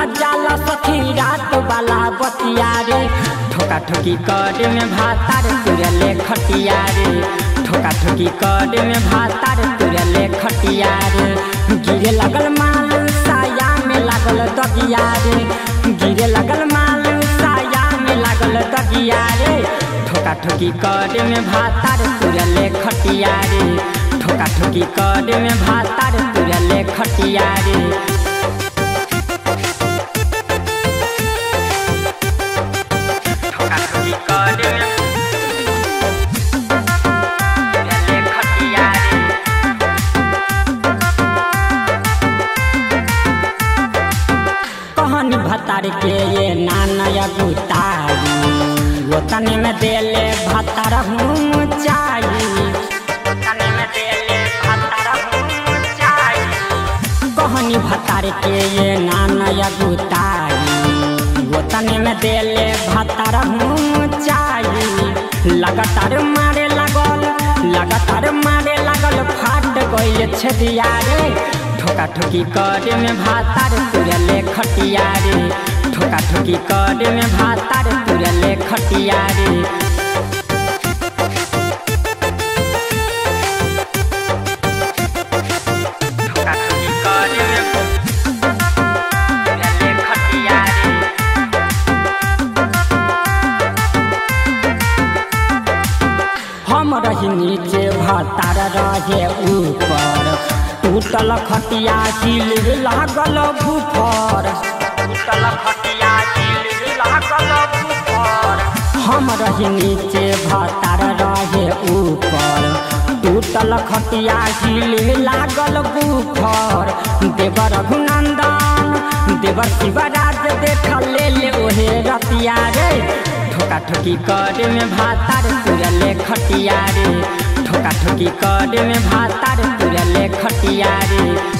न जाला सखी रात वाला बतिया रे ठोका ठोकी कर में भातार तुरले खटिया रे ठोका ठोकी कर में भातार तुरले खटिया रे गिरे लगल माल साया में लागल दगिया रे गिरे लगल माल साया में लागल दगिया रे ठोका ठोकी कर में भातार तुरले खटिया रे ठोका ठोकी कर में भातार तुरले खटिया रे ठोका ठोकी कर में तुरले खटिया रे कहानी भतार के ये नानया गुतारी वो तने में देले भतार हूँ चाई तने में देले भतार हूँ चाई कहानी भतार के ये नानया गुतारी वो तने में देले भतार हूँ चाई लगातार मारे लागल लगातार मारे लागल फाट गइल छदिया रे ठोका ठोकी कर में भातार तुरले खटिया रे ठोका ठोकी कर में भातार तुरले खटिया रे ठोका ठोकी कर में तुरले खटिया रे हम रही नीचे भातार रहे ऊपर टूटल खटिया सिल लागल भूफर टूटल खटिया सिल लागल भूफर हम रही नीचे भातार रहे ऊपर टूटल खटिया सिल लागल भूफर देवर रघुनंदन देवर शिवराज देख ले ले ओहे रतिया रे ठोका ठोकी कर में भातार तुरले खटिया रे ठोका ठोकी कर में भातार तुरले खटिया रे